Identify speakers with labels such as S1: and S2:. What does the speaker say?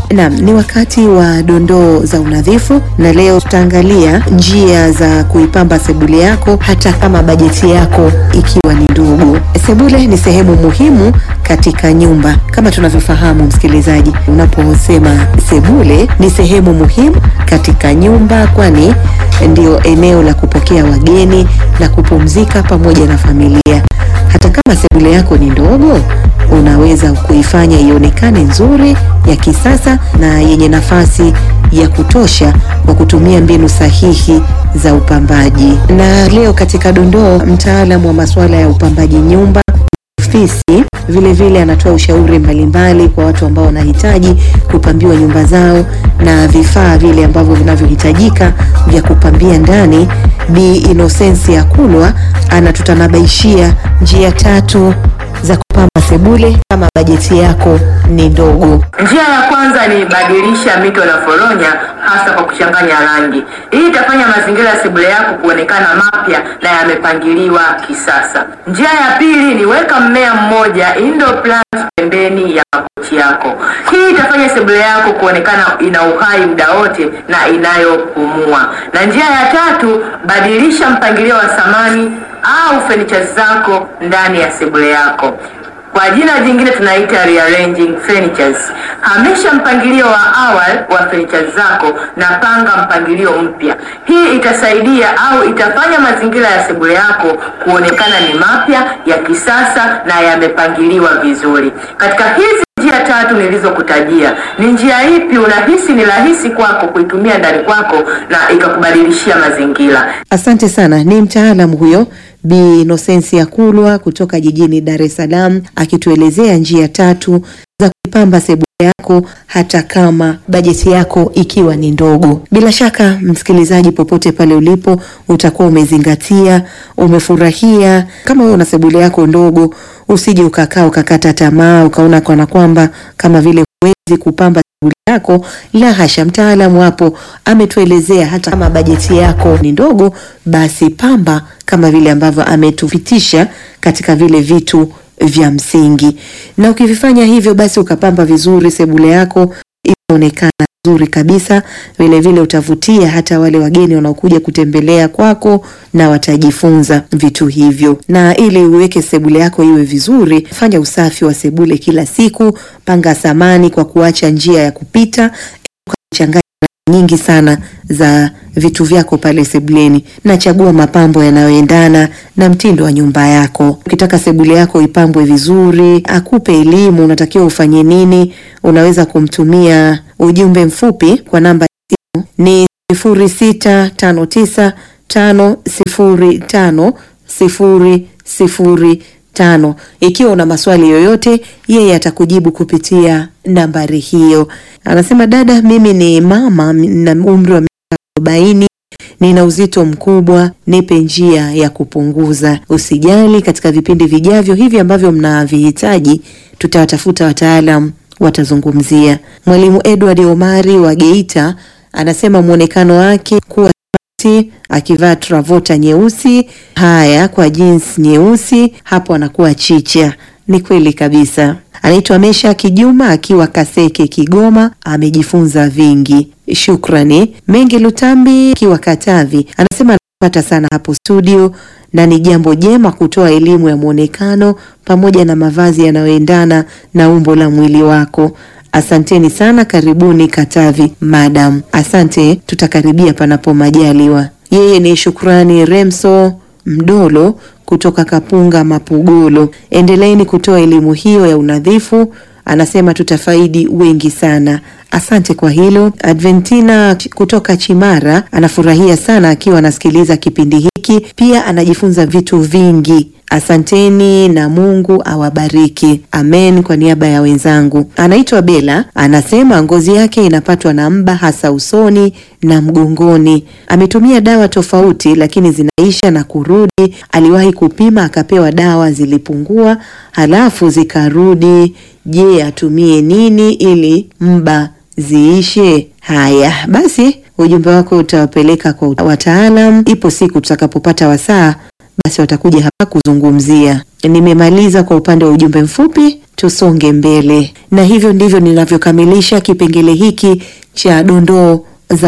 S1: Naam, ni wakati wa dondoo za unadhifu na leo tutaangalia njia za kuipamba sebule yako hata kama bajeti yako ikiwa ni ndogo. Sebule ni sehemu muhimu katika nyumba. Kama tunavyofahamu msikilizaji, unaposema sebule ni sehemu muhimu katika nyumba kwani ndio eneo la kupokea wageni, la kupumzika pamoja na familia. Hata kama sebule yako ni ndogo, unaweza kuifanya ionekane nzuri, ya kisasa na yenye nafasi ya kutosha kwa kutumia mbinu sahihi za upambaji. Na leo katika dondoo, mtaalamu wa masuala ya upambaji nyumba ofisi vile vile anatoa ushauri mbalimbali kwa watu ambao wanahitaji kupambiwa nyumba zao na vifaa vile ambavyo vinavyohitajika vya kupambia ndani. Bi Inosensi Kulwa anatutanabaishia njia tatu za kupamba sebule kama bajeti yako ni ndogo.
S2: Njia ya kwanza ni badilisha mito na foronya, hasa kwa kuchanganya rangi. Hii itafanya mazingira ya sebule yako kuonekana mapya na yamepangiliwa kisasa. Njia ya pili ni weka mmea mmoja indoor plant pembeni ya makochi yako. Hii itafanya sebule yako kuonekana ina uhai muda wote na inayopumua. Na njia ya tatu, badilisha mpangilio wa samani au furniture zako ndani ya sebule yako. Kwa jina jingine tunaita rearranging furnitures. Hamisha mpangilio wa awali wa furniture zako na panga mpangilio mpya. Hii itasaidia au itafanya mazingira ya sebule yako kuonekana ni mapya, ya kisasa na yamepangiliwa vizuri. Katika hizi njia tatu nilizokutajia, ni njia ipi unahisi ni rahisi kwako kuitumia ndani kwako na ikakubadilishia mazingira?
S1: Asante sana. Ni mtaalamu huyo Bi Inosensi Kulwa kutoka jijini Dar es Salaam akituelezea njia tatu za kuipamba sebule yako hata kama bajeti yako ikiwa ni ndogo. Bila shaka, msikilizaji, popote pale ulipo, utakuwa umezingatia, umefurahia. Kama wewe una sebule yako ndogo, usije ukakaa ukakata tamaa ukaona kana kwamba kama vile huwezi kupamba sebule yako. La hasha, mtaalamu hapo ametuelezea hata kama bajeti yako ni ndogo, basi pamba kama vile ambavyo ametupitisha katika vile vitu vya msingi, na ukivifanya hivyo, basi ukapamba vizuri sebule yako itaonekana nzuri kabisa. Vile vile utavutia hata wale wageni wanaokuja kutembelea kwako na watajifunza vitu hivyo. Na ili uweke sebule yako iwe vizuri, fanya usafi wa sebule kila siku, panga samani kwa kuacha njia ya kupita, changanya nyingi sana za vitu vyako pale sebuleni na chagua mapambo yanayoendana na mtindo wa nyumba yako. Ukitaka sebule yako ipambwe vizuri, akupe elimu unatakiwa ufanye nini, unaweza kumtumia ujumbe mfupi kwa namba ya simu ni sifuri sita tano tisa tano sifuri tano sifuri sifuri tano. Ikiwa una maswali yoyote, yeye atakujibu kupitia nambari hiyo. Anasema, dada, mimi ni mama na umri wa miaka arobaini, nina uzito mkubwa, nipe njia ya kupunguza. Usijali, katika vipindi vijavyo hivi ambavyo mnavihitaji, tutawatafuta wataalam watazungumzia. Mwalimu Edward Omari wa Geita anasema mwonekano wake kuwa akivaa travota nyeusi, haya kwa jeans nyeusi, hapo anakuwa chicha. Ni kweli kabisa. Anaitwa Mesha Kijuma akiwa Kaseke, Kigoma, amejifunza vingi. Shukrani. Mengi Lutambi akiwa Katavi anasema anapata sana hapo studio na ni jambo jema kutoa elimu ya mwonekano pamoja na mavazi yanayoendana na umbo la mwili wako. Asanteni sana, karibuni Katavi madam. Asante, tutakaribia panapo majaliwa. Yeye ni Shukrani Remso Mdolo kutoka Kapunga Mapugolo. Endeleeni kutoa elimu hiyo ya unadhifu, anasema tutafaidi wengi sana. Asante kwa hilo. Adventina kutoka Chimara anafurahia sana akiwa anasikiliza kipindi hiki, pia anajifunza vitu vingi. Asanteni na Mungu awabariki. Amen. Kwa niaba ya wenzangu. Anaitwa Bela, anasema ngozi yake inapatwa na mba hasa usoni na mgongoni. Ametumia dawa tofauti lakini zinaisha na kurudi. Aliwahi kupima akapewa dawa zilipungua, halafu zikarudi. Je, atumie nini ili mba ziishe? Haya basi, ujumbe wako utawapeleka kwa wataalam. Ipo siku tutakapopata wasaa basi watakuja hapa kuzungumzia. Nimemaliza kwa upande wa ujumbe mfupi, tusonge mbele. Na hivyo ndivyo ninavyokamilisha kipengele hiki cha dondoo